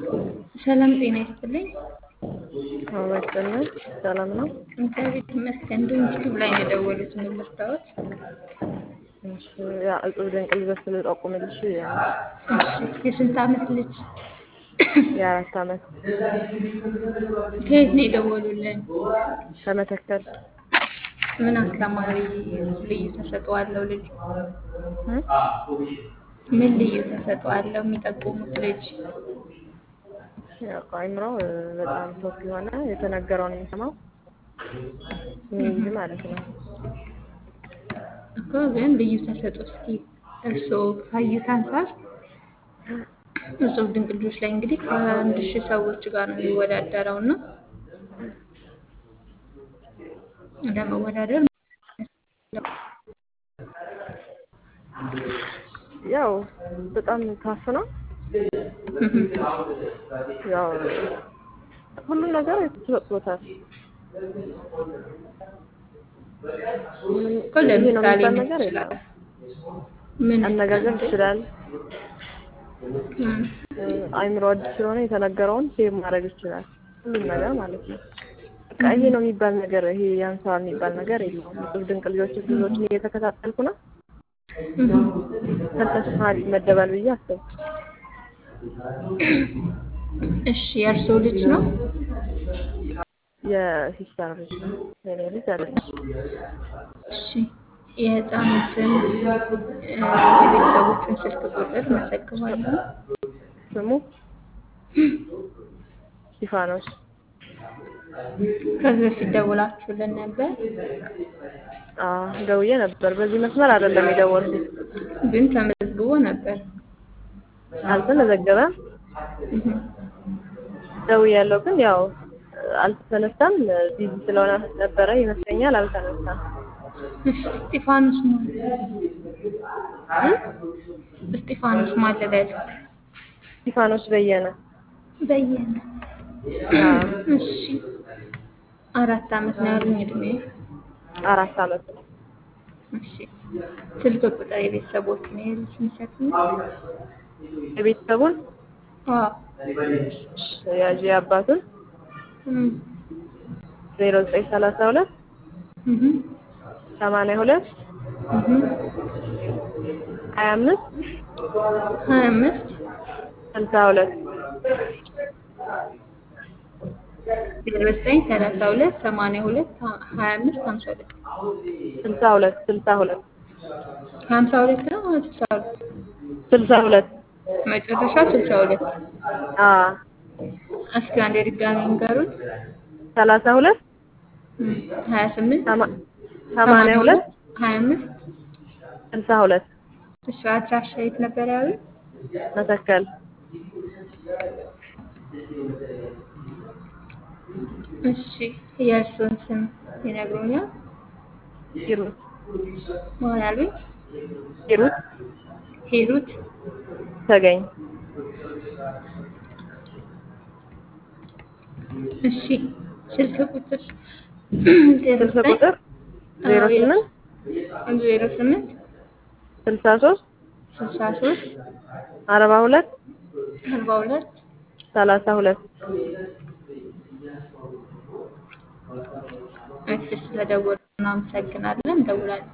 ሰላም ጤና ይስጥልኝ። አወቅና ሰላም ነው። እግዚአብሔር ይመስገን። ዩቲዩብ ላይ ነው የደወሉት የምርዳዎት? እሺ ያ እጹብ ድንቅ ልጆች ልጠቁምልሽ እሺ የስንት ዓመት ልጅ? የአራት ዓመት ከየት ነው የደወሉልን? ከመተከል ምን አስተማሪ ልዩ ተሰጥኦ አለው ልጁ? እ? ምን ልዩ ተሰጥኦ አለው የሚጠቁሙት ልጅ? ያው አይምሮ በጣም ቶፕ የሆነ የተነገረውን የሚሰማው የሚይዝ ማለት ነው። እኮ ግን ልዩ ተሰጥኦ እስኪ እርስዎ ካዩት አንጻር እጹብ ድንቅ ልጆች ላይ እንግዲህ ከአንድ ሺህ ሰዎች ጋር ነው የሚወዳደረው እና ለመወዳደር ያው በጣም ታፍ ነው። ያው ሁሉም ነገር ተሰጥቶታል። እኮ ለምሳሌ የሚባል ምን ነገር ይችላል? የለም። ምን አነጋገር ይችላል። እም፣ አይምሮ አዲስ ስለሆነ የተነገረውን ሴቭ ማድረግ ይችላል። ሁሉም ነገር ማለት ነው። በቃ ይሄ ነው የሚባል ነገር ይሄ ያንሰዋል የሚባል ነገር የለውም። እጹብ ድንቅ ልጆች ብዙዎችን እየተከታተልኩ ነው። እም። ከእነሱ መሀል ይመደባል ብዬ አሰብኩ። እሺ የእርስዎ ልጅ ነው? የሲስተር ልጅ ነው። የኔ ልጅ አይደለም። እሺ የህፃኑን ስም እ፣ የቤተሰቦቹን ስልክ ቁጥር መዘግባለሁ። ስሙ ስቲፋኖስ ከዚህ በፊት ደውላችሁልን ነበር፣ አዎ ደውዬ ነበር። በዚህ መስመር አይደለም የደወልኩት። ግን ተመዝግቦ ነበር። አልተመዘገበም። እም። ደውያለሁ ግን ያው አልተነሳም። ቢዚ ስለሆነ ነበረ ይመስለኛል። አልተነሳም። እሺ እስጢፋኖስ ማን እ? እስጢፋኖስ ማን ልበል? ስቲፋኖስ በየነ በየነ። አዎ እሺ አራት ዓመት ነው ያሉኝ እድሜ። አራት ዓመት ነው። እሺ ስልክ ቁጥር የቤተሰቦቹን የልጅ ሚሰጡኝ? የቤተሰቡን አዎ ያዥ አባቱን እም፣ ዜሮ ዘጠኝ ሰላሳ ሁለት እም፣ ሰማንያ ሁለት እም። ሀያ አምስት ሀያ አምስት ስልሳ ሁለት ዜሮ ዘጠኝ ሰላሳ ሁለት ሰማንያ ሁለት ሀያ አምስት ሀምሳ ሁለት ስልሳ ሁለት ስልሳ ሁለት ሀምሳ ሁለት ነው ስልሳ ሁለት ስልሳ ሁለት መጨረሻ ስልሳ ሁለት አዎ እስኪ አንዴ ድጋሚ ንገሩን። ሰላሳ ሁለት እም፣ ሀያ ስምንት ሰማ- ሰማንያ ሁለት ሀያ አምስት ስልሳ ሁለት እሺ አድራሻ የት ነበር ያሉት? መተከል እሺ የእርሱን ስም ይነግሩኛል? ሂሩት ማን ያሉኝ? ሂሩት ሂሩት ተገኝ እሺ ስልክ ቁጥር ዜሮ ስልክ ዘጠኝ ቁጥር ዜሮ ስምንት ዜሮ ስምንት ስልሳ ሶስት ስልሳ ሶስት አርባ ሁለት አርባ ሁለት ሰላሳ ሁለት እሺ ስለደወሉ እናመሰግናለን። እንደውላለን።